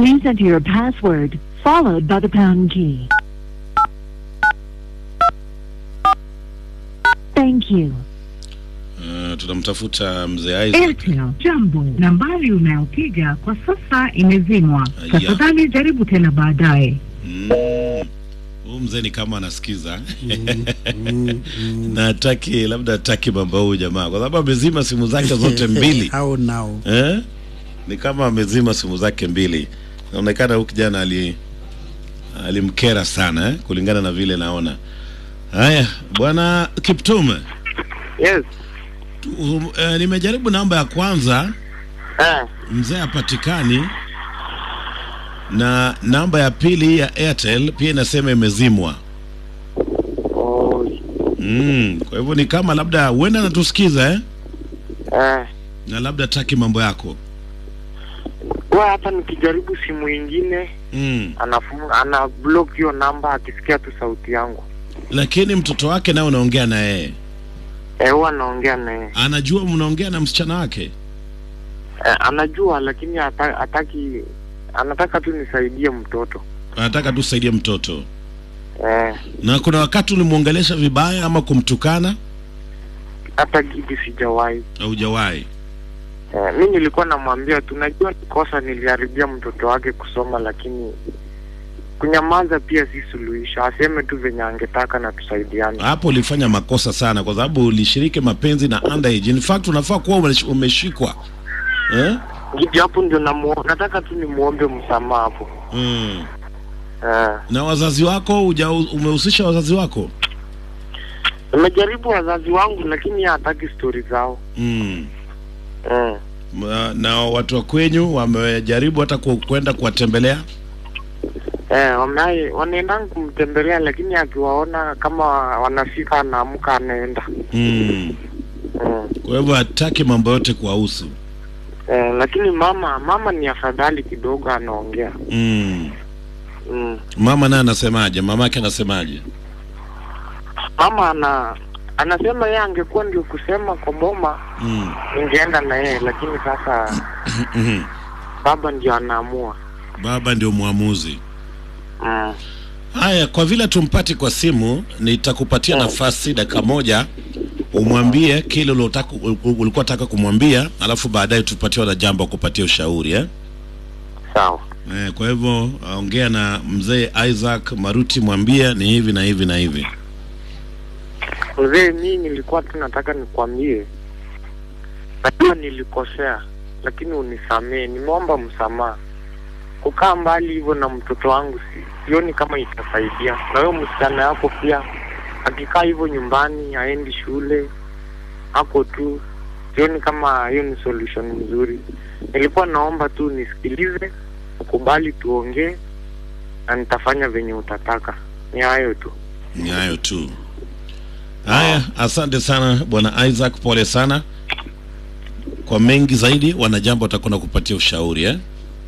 Please enter your password followed by the pound key. Thank you. Uh, tunamtafuta mzee Isaac. Airtel, jambo. Nambari unayopiga kwa sasa imezimwa. Aya. Tafadhali jaribu tena baadaye. Mm. Huyu mzee ni kama anasikiza na hataki labda hataki mambo huyu jamaa kwa sababu amezima simu zake zote mbili How now? eh? Ni kama amezima simu zake mbili. Inaonekana huyu kijana ali alimkera sana eh? kulingana na vile naona. Haya, bwana Kiptum, Yes. um, eh, nimejaribu namba ya kwanza Eh. mzee hapatikani, na namba ya pili ya Airtel pia inasema imezimwa. Oh. Mm, kwa hivyo ni kama labda huenda anatusikiza eh? Eh. na labda taki mambo yako Kwa hata nikijaribu simu ingine mm. anafunga ana block hiyo namba akisikia tu sauti yangu. Lakini mtoto wake naye unaongea na yeye, Eh, huwa anaongea naye. anajua mnaongea na msichana wake. Eh, anajua lakini hata, hataki anataka tu nisaidie mtoto. Anataka tu saidie mtoto. Eh, Na kuna wakati ulimwongelesha vibaya ama kumtukana? hata kitu sijawahi. Haujawahi? Eh, mi nilikuwa namwambia tu najua ni kosa niliharibia mtoto wake kusoma lakini kunyamaza pia si suluhisho. Aseme tu venye angetaka na tusaidiane. Hapo ulifanya makosa sana, kwa sababu ulishiriki mapenzi na underage. In fact unafaa kuwa umesh- umeshikwa eh? Gidi hapo ndio namuo, nataka tu nimuombe msamaha hapo. mm. Eh, Na wazazi wako uja, umehusisha wazazi wako nimejaribu wazazi wangu lakini yeye hataki stori zao. mm. Mm. Ma- na watu wa kwenyu wamejaribu hata ku- kwenda kuwatembelea Eh, wame wanaenda kumtembelea lakini akiwaona kama wanafika anaamka anaenda. mm. Mm. Kwa hivyo hataki mambo yote kuwahusu Eh, lakini mama mama ni afadhali kidogo anaongea. mm. Mm. Mama naye anasemaje? Mamake anasemaje? Mama ana anasema yeye angekuwa ndio kusema kwa boma mm. ningeenda na yeye, lakini sasa Mhm. baba ndio anaamua. Baba ndio mwamuzi. Mm. Haya, kwa vile tumpati kwa simu, nitakupatia nafasi dakika moja umwambie kile ulotaka ulikuwa unataka kumwambia, alafu baadaye tupatiwa na jambo kupatia ushauri eh? Sawa. Eh, kwa hivyo ongea na mzee Isaac Maruti, mwambie ni hivi na hivi na hivi. Mzee, mimi nilikuwa tu nataka nikwambie, najua nilikosea, lakini unisamee. Nimeomba msamaha. Kukaa mbali hivyo na mtoto wangu si, sioni kama itasaidia. Na wewe msichana yako pia, akikaa hivyo nyumbani, haendi shule, ako tu, sioni kama hiyo ni solution nzuri. Nilikuwa naomba tu nisikilize, ukubali tuongee, na nitafanya venye utataka. Ni hayo tu. Ni hayo tu. Haya, asante sana bwana Isaac, pole sana. Kwa mengi zaidi, wanajambo watakwenda kupatia ushauri eh?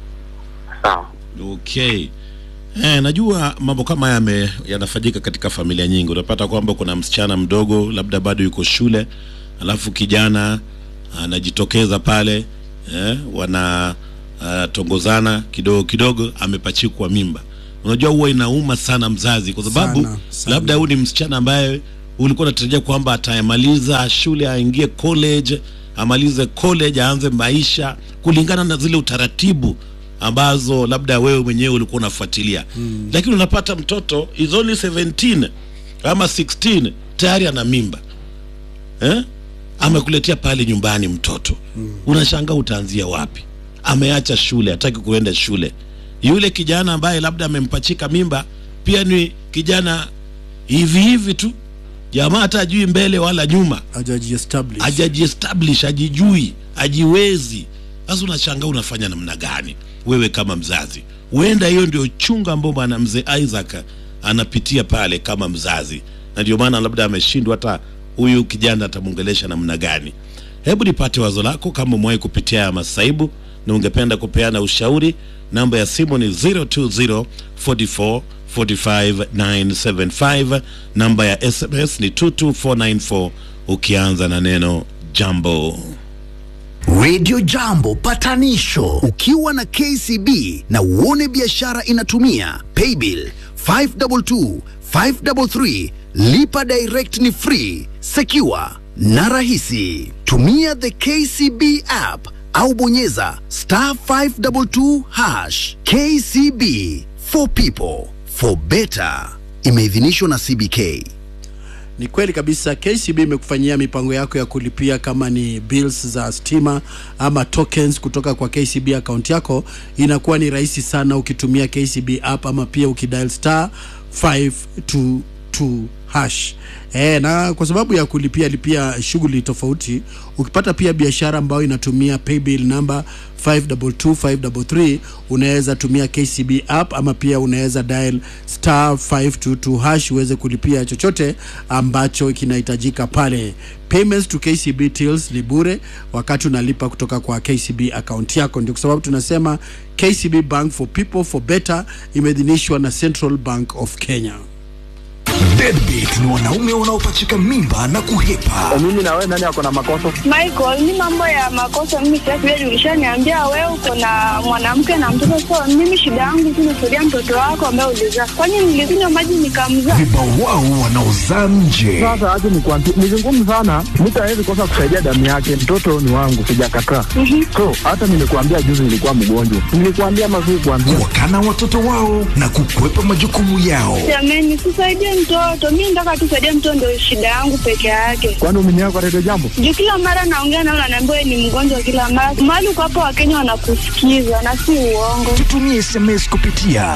Sawa. Okay. Eh, najua mambo kama haya yame- yanafanyika katika familia nyingi. Unapata kwamba kuna msichana mdogo labda bado yuko shule, alafu kijana anajitokeza pale eh, wana uh, tongozana kidogo kidogo, amepachikwa mimba. Unajua huwa inauma sana mzazi, kwa sababu Sana, sana. labda huyu ni msichana ambaye ulikuwa unatarajia kwamba atayamaliza shule, aingie college, amalize college, aanze maisha kulingana na zile utaratibu ambazo labda wewe mwenyewe ulikuwa unafuatilia mm. Lakini unapata mtoto is only 17 ama 16 tayari ana mimba eh? Amekuletea pale nyumbani mtoto mm. Unashangaa utaanzia wapi? Ameacha shule, hataki kuenda shule. Yule kijana ambaye labda amempachika mimba pia ni kijana hivi hivi tu, jamaa hata ajui mbele wala nyuma hajajiestablish hajajiestablish hajijui hajiwezi sasa unashangaa unafanya namna gani wewe kama mzazi huenda hiyo ndio chunga ambao bwana mzee isaac anapitia pale kama mzazi na ndio maana labda ameshindwa hata huyu kijana atamwongelesha namna gani hebu nipate wazo lako kama umewahi kupitia haya masaibu na ungependa kupeana ushauri namba ya simu ni 020 44 45 975 namba ya sms ni 22494 ukianza na neno jambo Radio Jambo patanisho ukiwa na KCB na uone biashara inatumia paybill 522 533 lipa direct ni free secure na rahisi tumia the KCB app au bonyeza star 522 hash KCB for people for better imeidhinishwa na CBK Ni kweli kabisa, KCB imekufanyia mipango yako ya kulipia kama ni bills za stima ama tokens kutoka kwa KCB account yako, inakuwa ni rahisi sana ukitumia KCB app ama pia ukidial star 522 hash. E, na kwa sababu ya kulipia lipia shughuli tofauti, ukipata pia biashara ambayo inatumia paybill number 522533 unaweza tumia KCB app ama pia unaweza dial star 522 hash uweze kulipia chochote ambacho kinahitajika pale. Payments to KCB tills ni bure wakati unalipa kutoka kwa KCB account yako. Ndio kwa sababu tunasema KCB Bank for people for better imeidhinishwa na Central Bank of Kenya. Deadbeat ni wanaume wanaopachika mimba na kuhepa. mimi na wewe nani ako na makosa? Michael, mi mambo ya makosa mimi sitaki wewe, ulishaniambia wewe uko na mwanamke na mtoto, so mimi shida yangu tu nisaidia mtoto wako ambaye ulizaa. Kwani nilikunywa maji nikamzaa? Vibawao wanaozaa nje. Sasa aje nikwambie, ni vigumu sana, mtu hawezi kosa kusaidia damu yake. Mtoto ni wangu, sijakataa. So hata nimekuambia juzi nilikuwa mgonjwa, nilikuambia mazuri kuambia Kuwakana watoto wao na kukwepa majukumu yao. Jamani, sisaidie mtoto, mi nataka tu saidie mtoto, ndio shida yangu peke yake. kwani umeniaga kwa redio jambo. Juu kila mara naongea nao, naambiwa wewe ni mgonjwa kila mara. Mahali uko hapo, Wakenya wanakusikiza na si uongo. Tutumie SMS kupitia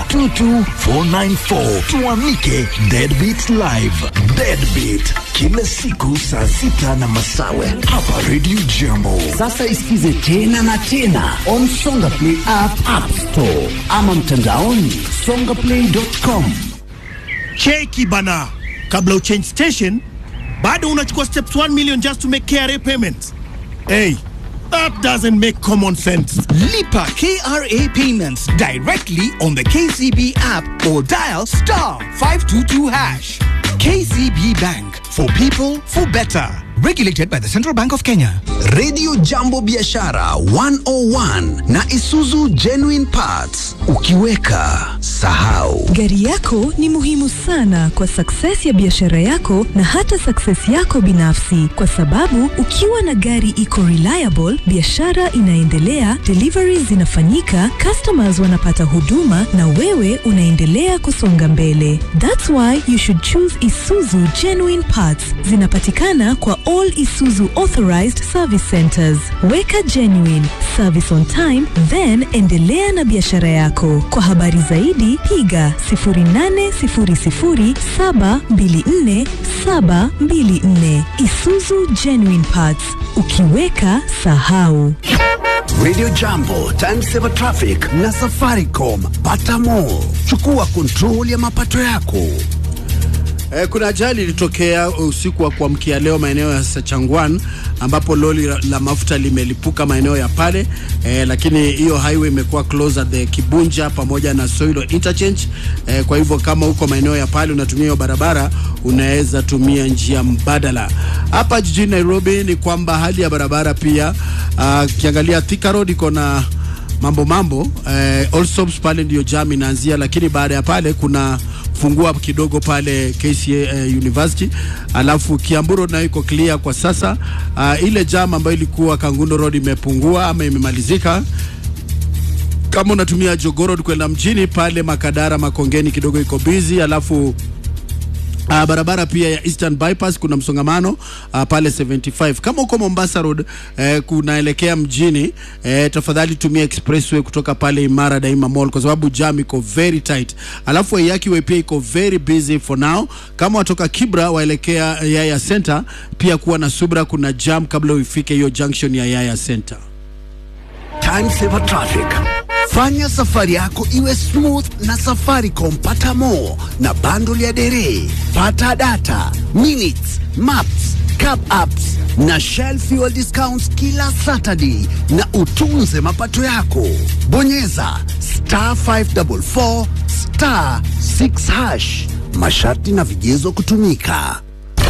22494 tuamike Deadbeat Live. Deadbeat kila siku saa sita na masawe hapa Radio Jambo. Sasa isikize tena na tena on Songa Play app, app store ama mtandaoni songaplay.com. cheki bana kabla uchange station bado unachukua steps 1 million just to make KRA payments hey that doesn't make common sense Lipa KRA payments directly on the KCB app or dial star 522 hash. KCB Bank for people for better. Regulated by the Central Bank of Kenya. Radio Jambo Biashara 101 na Isuzu Genuine Parts. Ukiweka sahau. Gari yako ni muhimu sana kwa success ya biashara yako na hata success yako binafsi, kwa sababu ukiwa na gari iko reliable, biashara inaendelea, deliveries zinafanyika, customers wanapata huduma na wewe unaendelea kusonga mbele. That's why you should choose Isuzu Genuine Parts. Zinapatikana kwa all Isuzu authorized service centers. Weka genuine service on time, then endelea na biashara yako. Kwa habari zaidi piga 0800724724 Isuzu Genuine Parts. Ukiweka sahau. Radio Jambo, Time Saver Traffic na Safaricom. Pata more. Chukua control ya mapato yako. Eh, kuna ajali ilitokea usiku wa kuamkia leo maeneo ya Sachangwan ambapo lori la, la mafuta limelipuka maeneo ya pale eh, lakini hiyo highway imekuwa close at the Kibunja pamoja na Soilo interchange eh, kwa hivyo kama uko maeneo ya pale unatumia hiyo barabara unaweza tumia njia mbadala. Hapa jijini Nairobi ni kwamba hali ya barabara pia ukiangalia Thika Road iko na mambo mambo eh, Allsops pale ndio jam inaanzia, lakini baada ya pale kuna fungua kidogo pale KCA eh, University, alafu Kiambu Road nayo iko clear kwa sasa. Uh, ile jam ambayo ilikuwa Kangundo Road imepungua ama imemalizika kama unatumia Jogoo Road kwenda mjini pale Makadara Makongeni kidogo iko busy, alafu Uh, barabara pia ya Eastern Bypass kuna msongamano uh, pale 75. Kama uko Mombasa Road eh, kunaelekea mjini eh, tafadhali tumia expressway kutoka pale Imara Daima Mall kwa sababu jam iko very tight. Alafu Waiyaki Way pia iko very busy for now. Kama watoka Kibra waelekea Yaya Center pia kuwa na subra, kuna jam kabla uifike hiyo junction ya Yaya Center. Time Saver Traffic. Fanya safari yako iwe smooth na Safaricom. Pata more na bundle ya dere, pata data, minutes, maps, cab apps na Shell fuel discounts kila Saturday, na utunze mapato yako. Bonyeza star 544 star 6 hash. Masharti na vigezo kutumika.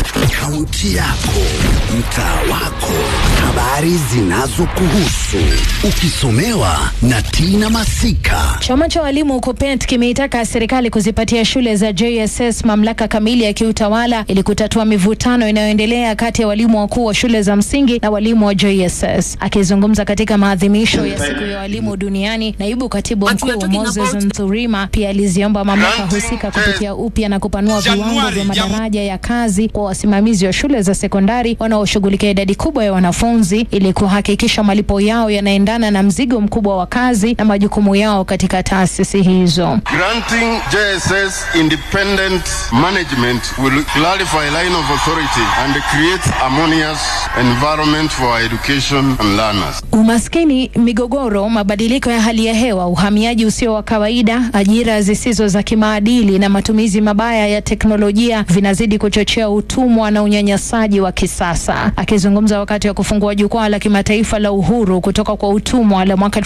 Kaunti yako, mtaa wako, habari zinazokuhusu, ukisomewa na Tina Masika. Chama cha walimu KUPPET kimeitaka serikali kuzipatia shule za JSS mamlaka kamili ya kiutawala ili kutatua mivutano inayoendelea kati ya walimu wakuu wa shule za msingi na walimu wa JSS. Akizungumza katika maadhimisho ya siku ya walimu duniani, naibu katibu mkuu Moses Nturima pia aliziomba mamlaka husika kupitia upya na kupanua viwango vya madaraja ya kazi kwa wasimamizi wa shule za sekondari wanaoshughulikia idadi kubwa ya wanafunzi ili kuhakikisha malipo yao yanaendana na mzigo mkubwa wa kazi na majukumu yao katika taasisi hizo. Granting JSS independent management will clarify line of authority and create harmonious environment for education and learners. Umaskini, migogoro, mabadiliko ya hali ya hewa, uhamiaji usio wa kawaida, ajira zisizo za kimaadili na matumizi mabaya ya teknolojia vinazidi kuchochea utumwa na unyanyasaji wa kisasa. Akizungumza wakati wa kufungua jukwaa la kimataifa la uhuru kutoka kwa utumwa la mwaka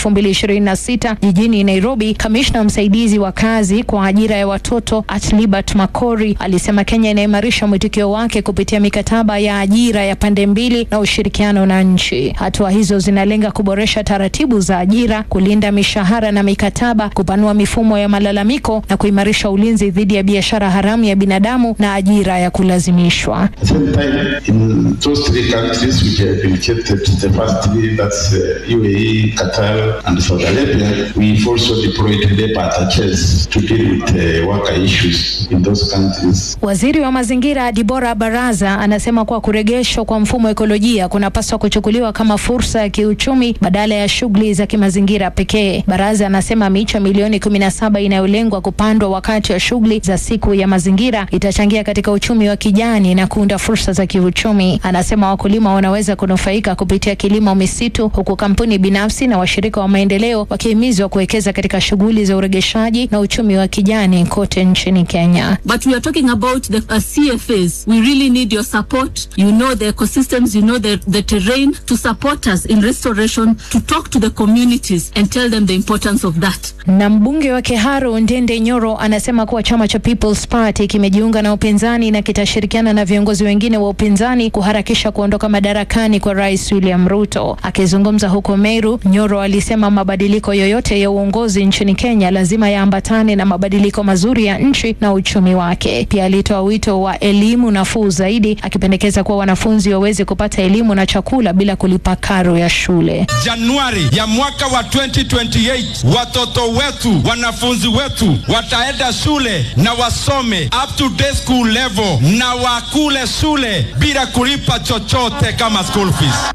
2026 jijini Nairobi, kamishna msaidizi wa kazi kwa ajira ya watoto Atlibert Makori alisema Kenya inaimarisha mwitikio wake kupitia mikataba ya ajira ya pande mbili na ushirikiano na nchi. Hatua hizo zinalenga kuboresha taratibu za ajira, kulinda mishahara na mikataba, kupanua mifumo ya malalamiko na kuimarisha ulinzi dhidi ya biashara haramu ya binadamu na ajira ya kulazimishwa. At the same time, in those three countries which have been kept the first three, that's uh, UAE, Qatar, and Saudi Arabia, we've also deployed labor attaches to deal with uh, worker issues in those countries. Waziri wa mazingira Dibora Baraza anasema kuwa kurejeshwa kwa mfumo wa ekolojia kunapaswa kuchukuliwa kama fursa ya kiuchumi badala ya shughuli za kimazingira pekee. Baraza anasema miche milioni 17 inayolengwa kupandwa wakati wa shughuli za siku ya mazingira itachangia katika uchumi wa kijani na kuunda fursa za kiuchumi. Anasema wakulima wanaweza kunufaika kupitia kilimo misitu, huku kampuni binafsi na washirika wa maendeleo wakihimizwa kuwekeza katika shughuli za uregeshaji na uchumi wa kijani kote nchini Kenya. But we are talking about the uh, CFAs. We really need your support. You know the ecosystems, you know the, the terrain to support us in restoration, to talk to the communities and tell them the importance of that. Na mbunge wa Kiharu Ndende Nyoro anasema kuwa chama cha People's Party kimejiunga na upinzani na kitashirikiana na viongozi wengine wa upinzani kuharakisha kuondoka madarakani kwa Rais William Ruto. Akizungumza huko Meru, Nyoro alisema mabadiliko yoyote ya uongozi nchini Kenya lazima yaambatane na mabadiliko mazuri ya nchi na uchumi wake. Pia alitoa wito wa elimu nafuu zaidi, akipendekeza kuwa wanafunzi waweze kupata elimu na chakula bila kulipa karo ya shule. Januari ya mwaka wa 2028 watoto wetu, wanafunzi wetu wataenda shule na wasome up to day school level na wakule shule bila kulipa chochote kama school fees.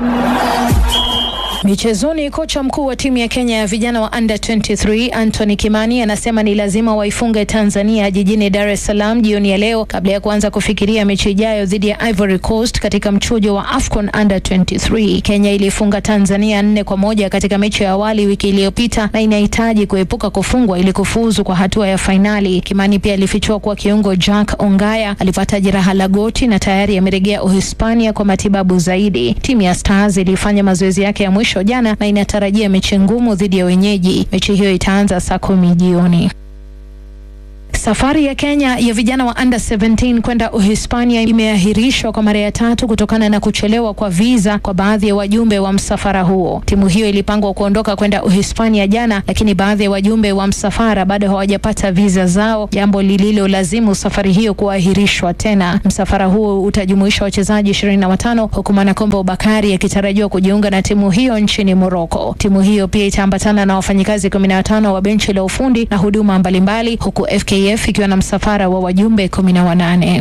Michezoni, kocha mkuu wa timu ya Kenya ya vijana wa under 23 Anthony Kimani anasema ni lazima waifunge Tanzania jijini Dar es Salaam jioni ya leo kabla ya kuanza kufikiria mechi ijayo dhidi ya Ivory Coast katika mchujo wa AFCON under 23. Kenya ilifunga Tanzania nne kwa moja katika mechi ya awali wiki iliyopita na inahitaji kuepuka kufungwa ili kufuzu kwa hatua ya fainali. Kimani pia alifichua kuwa kiungo Jack Ongaya alipata jeraha la goti na tayari amerejea Uhispania kwa matibabu zaidi. Timu ya Stars ilifanya mazoezi yake ya mwisho jana na inatarajia mechi ngumu dhidi ya wenyeji. Mechi hiyo itaanza saa kumi jioni. Safari ya Kenya ya vijana wa under 17 kwenda Uhispania imeahirishwa kwa mara ya tatu kutokana na kuchelewa kwa visa kwa baadhi ya wajumbe wa msafara huo. Timu hiyo ilipangwa kuondoka kwenda Uhispania jana, lakini baadhi ya wajumbe wa msafara bado hawajapata visa zao, jambo lililolazimu safari hiyo kuahirishwa tena. Msafara huo utajumuisha wachezaji 25 huku Mwanakombo Bakari akitarajiwa kujiunga na timu hiyo nchini Moroko. Timu hiyo pia itaambatana na wafanyikazi 15 wa benchi la ufundi na huduma mbalimbali huku FKF ikiwa na msafara wa wajumbe kumi na wanane.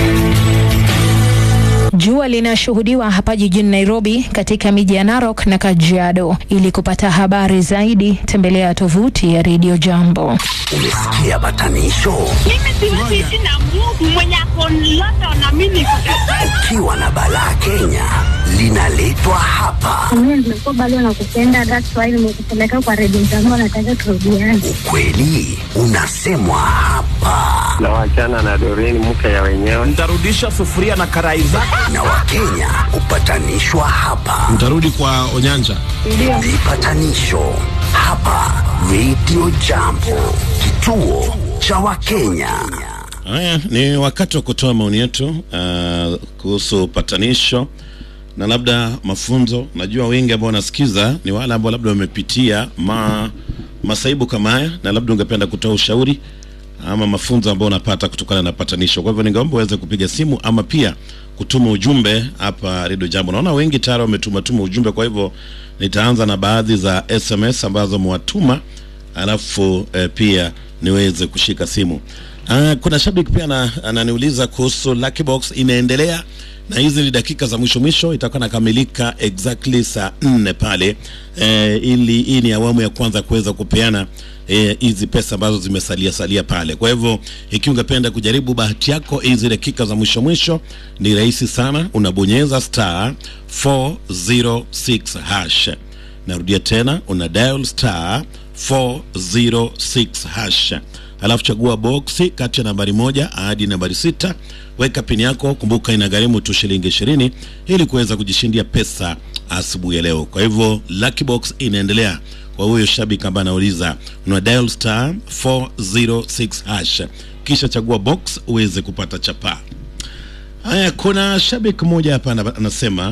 Jua linashuhudiwa hapa jijini Nairobi, katika miji ya Narok na Kajiado. Ili kupata habari zaidi, tembelea tovuti ya Radio Jambo. Umesikia batanisho? Mimi siwezi ishi na Mungu mwenye ako London na mimi niko Ukiwa na balaa Kenya linaletwa hapa. Mimi nimekuwa bado nakupenda, that's why nimekupeleka kwa Radio Jambo, nataka turudiane. Kweli unasemwa hapa na wachana na Doreen mke ya wenyewe. Nitarudisha sufuria na karai zako. na Wakenya hupatanishwa hapa. Mtarudi kwa Onyanja. Vipatanisho hapa Radio Jambo, kituo cha Wakenya. Haya, ni wakati wa kutoa maoni yetu uh, kuhusu patanisho na labda mafunzo. Najua wengi ambao wanasikiza ni wale ambao labda wamepitia ma, masaibu kama haya, na labda ungependa kutoa ushauri ama mafunzo ambao unapata kutokana na patanisho. Kwa hivyo ningeomba uweze kupiga simu ama pia kutuma ujumbe hapa Radio Jambo. Naona wengi tayari wametuma tuma ujumbe, kwa hivyo nitaanza na baadhi za SMS ambazo mwatuma, alafu eh, pia niweze kushika simu. Ah, kuna shabiki pia ana- ananiuliza kuhusu Lucky Box inaendelea na hizi ni dakika za mwisho mwisho, itakuwa nakamilika exactly saa nne pale eh, ili hii ni awamu ya kwanza kuweza kupeana eh, hizi pesa ambazo zimesalia salia pale. Kwa hivyo ikiwa ungependa kujaribu bahati yako hizi dakika za mwisho mwisho, ni rahisi sana, unabonyeza star 406 hash. Narudia tena, una dial star 406 hash alafu chagua boksi kati ya nambari moja hadi nambari sita weka pini yako kumbuka inagharimu tu shilingi ishirini ili kuweza kujishindia pesa asubuhi ya leo kwa hivyo lucky box inaendelea kwa huyo shabiki ambaye anauliza una dial star 406 hash kisha chagua box uweze kupata chapaa haya kuna shabiki mmoja hapa ana- anasema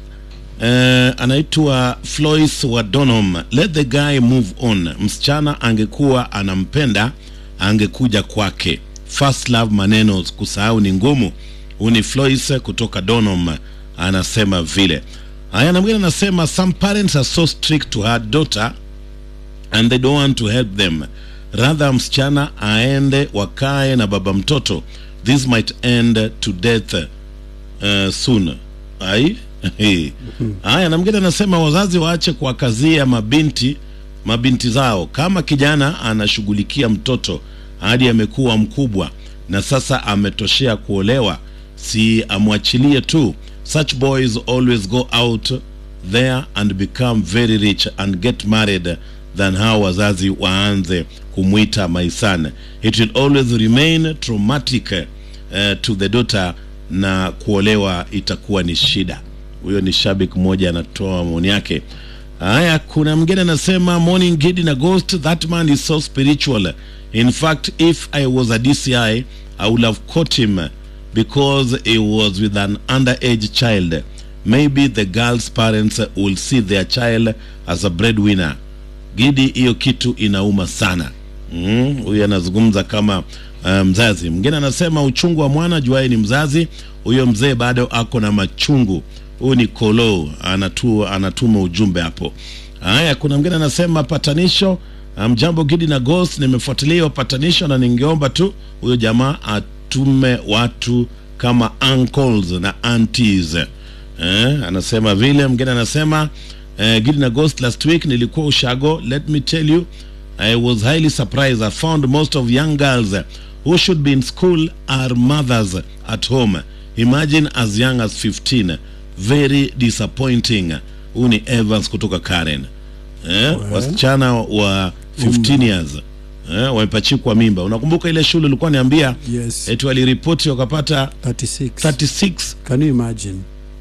Eh, anaitwa Flois wa Donham. Let the guy move on. Msichana angekuwa anampenda angekuja kwake. First love maneno kusahau ni ngumu. Huyu ni Flois kutoka Donham anasema vile. Haya, na mwingine anasema some parents are so strict to her daughter and they don't want to help them. Rather msichana aende wakae na baba mtoto. This might end to death uh, soon. Ai? Haya, na mwingine anasema wazazi waache kuwakazia mabinti mabinti zao. Kama kijana anashughulikia mtoto hadi amekuwa mkubwa na sasa ametoshea kuolewa, si amwachilie tu. Such boys always go out there and become very rich and get married than how wazazi waanze kumwita my son. It will always remain traumatic uh, to the daughter na kuolewa itakuwa ni shida. Huyo ni shabiki mmoja anatoa maoni yake. Haya, kuna mgeni anasema morning Gidi na Ghost, that man is so spiritual. In fact, if I was a DCI, I would have caught him because he was with an underage child. Maybe the girl's parents will see their child as a breadwinner. Gidi, hiyo kitu inauma sana. Mm, huyu anazungumza kama uh, mzazi. Mwingine anasema uchungu wa mwana juaye ni mzazi. Huyo mzee bado ako na machungu. Huyu ni Kolo anatu, anatuma ujumbe hapo. Haya, kuna mwingine anasema patanisho. Mjambo Gidi na Ghost, nimefuatilia hiyo patanisho na ningeomba tu huyo jamaa atume watu kama uncles na aunties. Eh, anasema vile. Mwingine anasema eh, Gidi na Ghost, last week nilikuwa Ushago. Let me tell you I was highly surprised. I found most of young girls who should be in school are mothers at home. Imagine as young as 15. Very disappointing. Huyu ni Evans kutoka Karen. Eh, wasichana wa 15 years eh, wamepachikwa mimba. Unakumbuka ile shule ulikuwa niambia Yes. eti waliripoti wakapata 36. 36 Can you imagine?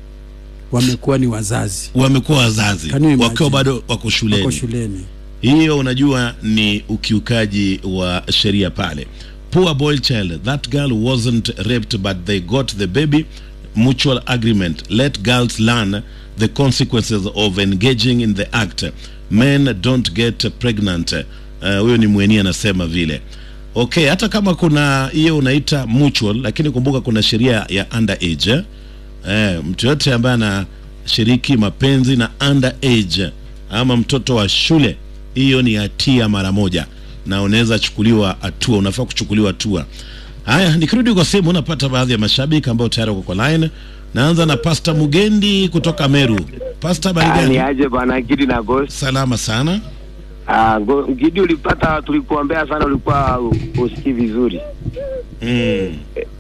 Wamekuwa ni wazazi. wamekuwa wazazi Can you imagine? wakiwa bado wako shuleni. Wako shuleni. hiyo unajua ni ukiukaji wa sheria pale poor boy child that girl wasn't raped but they got the baby mutual agreement let girls learn the consequences of engaging in the act men don't get pregnant Uh, huyo ni mweni anasema vile okay hata kama kuna hiyo unaita mutual lakini kumbuka kuna sheria ya underage eh? eh, mtu yote ambaye anashiriki mapenzi na underage ama mtoto wa shule hiyo ni hatia mara moja na unaweza chukuliwa hatua unafaa kuchukuliwa hatua haya nikirudi kwa simu unapata baadhi ya mashabiki ambao tayari wako kwa line naanza na pasta mugendi kutoka meru pasta Ah, ni barigani aje bwana Gidi na Ghost. salama sana Ah, go- Gidi ulipata tulikuombea sana ulikuwa u- usikii vizuri. mm.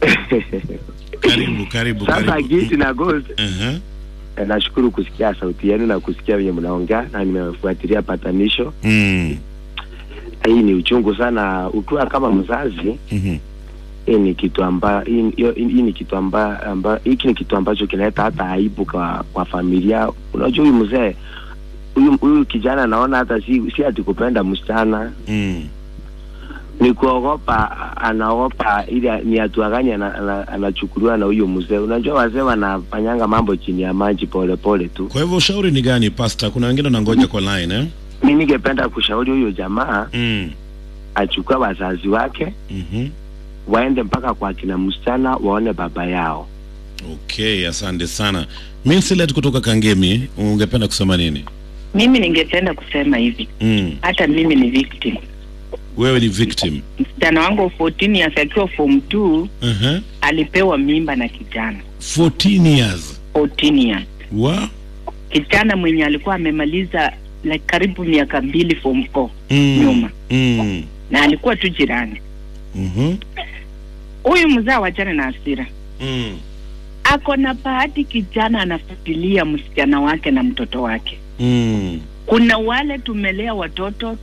karibu karibu Sasa karibu Gidi na Ghost uh-huh. eh, nashukuru kusikia sauti yenu na kusikia venye mnaongea na nimefuatilia patanisho. mm. Hii ni uchungu sana ukiwa kama mzazi. Mhm. Hii ni kitu amba hii, hiyo- hii ni kitu amba, amba hiki ni kitu ambacho kinaleta hata aibu kwa, kwa familia. Unajua huyu mzee huyu huyu kijana naona hata si si ati kupenda msichana mm. ni kuogopa, anaogopa ili ni hatua gani ana- ana- anachukuliwa na huyo mzee. Unajua wazee wanafanyanga mambo chini ya maji pole pole tu. Kwa hivyo ushauri ni gani pasta? Kuna wengine wanangoja kwa line eh? Mi ningependa kushauri huyo jamaa mm. achukue wazazi wake mm waende mpaka kwa kina msichana waone baba yao. Okay, asante sana. Minsilet kutoka Kangemi, ungependa kusema nini? Mimi ningependa kusema hivi, Mm. hata mimi ni victim. Wewe ni victim. Msichana wangu wa 14 years akiwa form 2 Uh-huh. alipewa mimba na kijana 14 years. 14 years, Wa? kijana mwenye alikuwa amemaliza like karibu miaka mbili form 4 Mm. nyuma, Mm. na alikuwa tu jirani. Mhm. Huyu mzaa wachane na hasira, Mm. ako na bahati, kijana anafuatilia msichana wake na mtoto wake. Mm. Kuna wale tumelea watoto